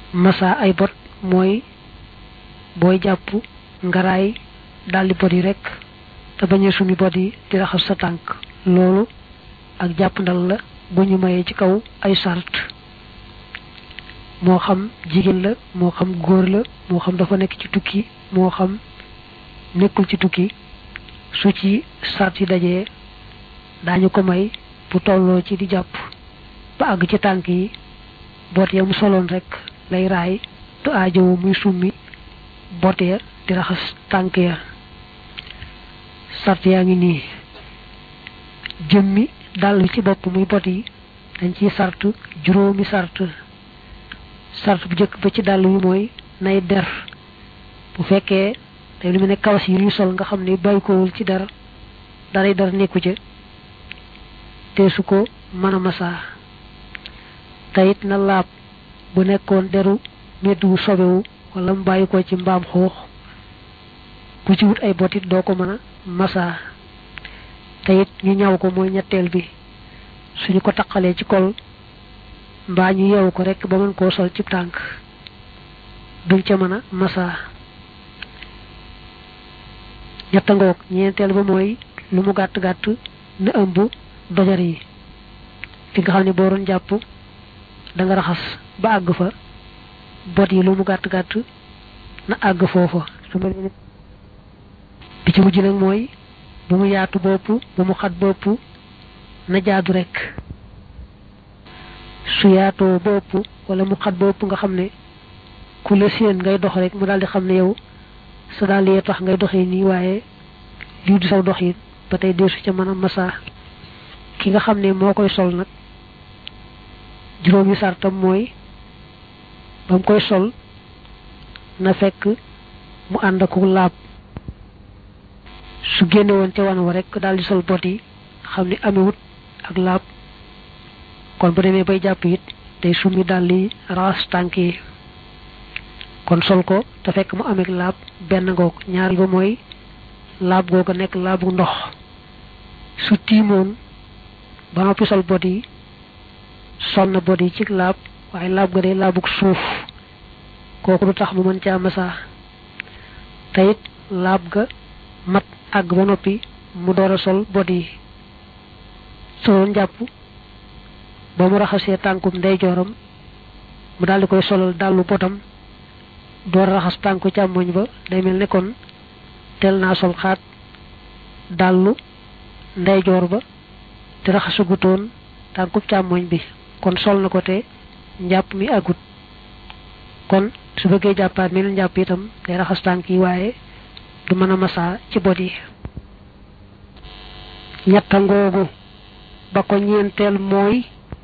masa ay bot mooy booy jàpp ngaraay daldi bot yi rek te bañ a sumi bot yi di raxas sa tànk loolu ak jàpp ndal la bu ñu mayee ci kaw ay sart moo xam jigéen la moo xam góor la moo xam dafa nekk ci tukki moo xam nekkul ci tukki su ci sart yi dajee daañu ko may bu tolloo ci di jàpp ba àgg ci tànk yi boot ya mu soloon rek lay raay du aajowo muy summi boot ya di raxas tànk ya sart yaa ngi nii jëmmi dàll ci bopp muy bot yi dañ ciy sart juróomi sart sart bu njëkk ba ci dàll wi mooy nay der bu fekkee day lu mu ne kawas yi ñuy sol nga xam ne bàyyi kowul ci der daray der nekku ca te su ko mën a masaa tayit na laab bu nekkoon deru medd wu sobewu wala mu bàyyi ko ci mbaam xuux ku ci wut ay botit doo ko mën a masaa tayit ñu ñaw ko mooy ñetteel bi suñu ko taqalee ci kol mbaa ñu yeewu ko rek ba mën koo sol ci tànk duñ ca mën a masaa ñetta ngoog ñeenteel ba mooy lu mu gàtt gàtt na ëmb dojar yi fi nga xam ne boo doon jàpp da nga raxas ba àgg fa bot yi lu mu gàtt gàtt na àgg foofa su mel ni bi ci mujj nag mooy bu mu yaatu bopp bu mu xat bopp na jaadu rek su yaatoo bopp wala mu xat bopp nga xam ne ku la séen ngay dox rek mu daal di xam ne yow sa daal yee tax ngay doxee nii waaye lii du saw dox yi ba tey deesu ca mën a masaa ki nga xam ne moo koy sol nag juróomi sartam mooy ba mu koy sol na fekk mu ànd ak laab su génne woon ca wan wa rek daal di sol bot yi xam ne amewut ak laab kon bu demee bay jàpp it day summi daal di raas tànk yi kon sol ko te fekk mu ameeg laab benn ngoog ñaari ba mooy laab googa nekk laabu ndox su tiimoon ba noppi sol bot yi sol na bot yi ci laab waaye laab ga day laabug suuf kooku du tax mu mën caa masaa te it laab ga mat àgg ba noppi mu door a sol bot yi soloon jàpp ba mu raxasee tànkum ndeyjooram mu daal di koy solal dàllu botam door a raxas tànku càmmoñ ba day mel ne kon tel naa sol xaat dàllu ndeyjoor ba te raxasugutoon tànkub càmmoñ bi kon sol na ko te njàpp mi agut kon su bëggee jàppaat meneen njàpp itam day raxas tànk yi waaye du mën a masaa ci bot yi ñetta ngoogu ba ko ñeenteel mooy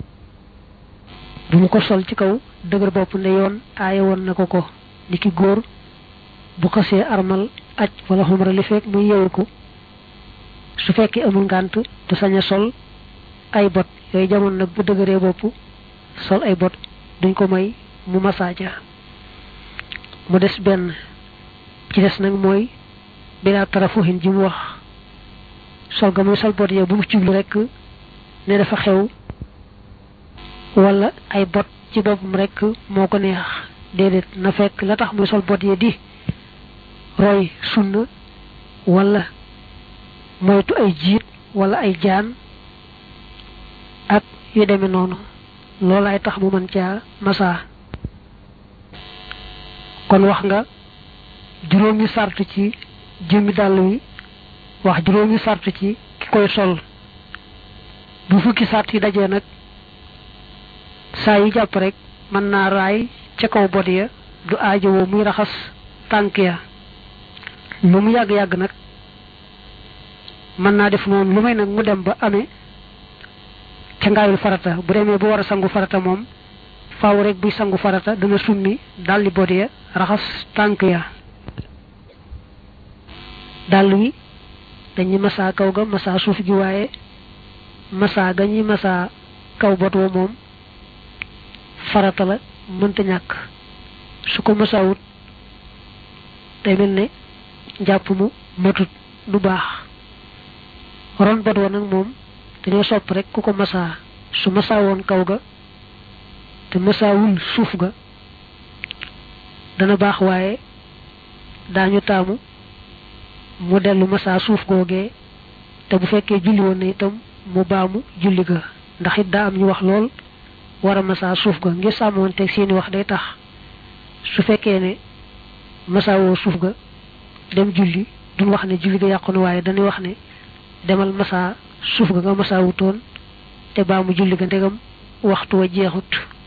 bu mu ko sol ci kaw dëgër bopp ne yoon aaye woon na ko ko ni ki góor bu xasee armal aj wala xumra li fekk muy yewu ko su fekkee amul ngànt du sañ a sol ay bot yooyu jamono nag bu dëgëree bopp sol ay bot duñ ko may mu masaaja mu des benn ci des nag mooy bilaa tarafuhin ji mu wax sol ga muy sol bot yow bu mu jublu rek ne dafa xew wala ay bot ci boppam rek moo ko neex déedéet na fekk la tax muy sol bot yi di roy sunna wala moytu ay jiit wala ay jaan ak yu demee noonu loolaay tax mu mën caa masaa kon wax nga juróomi sart ci jëmmi dàll wi wax juróomi sart ci ki koy sol bu fukki sart yi dajee nag saa yi jàpp rek mën naa raay ca kaw bot ya du aajowoo muy raxas tànk ya lu mu yàgg-yàgg nag mën naa def noonu lu may nag mu dem ba amee ca ngaayul farata bu demee bu war a sangu farata moom faaw rek buy sangu farata dana summi daldi bot ya raxas tànk ya dàll wi dañuy masaa kaw ga masaa suuf gi waaye masaa ga ñuy masaa kaw bot wa moom farata la mënta ñàkk su ko masaawut day mel ne njàpp mu matut du baax ron bot wa nag moom dañoo sopp rek ku ko masaa su masaa woon kaw ga te masaawul suuf ga dana baax waaye daañu taamu mu dellu masaa suuf googee te bu fekkee julli woon na itam mu baamu julli ga ndax it daa am ñu wax lool war a masaa suuf ga ngir sàmmoonteeg seeni wax day tax su fekkee ne masaa woo suuf ga dem julli duñ wax ne julli ga yàqu na waaye dañuy wax ne demal masaa suuf ga nga masaa wutoon te baamu julli ga ndegam waxtu wa jeexut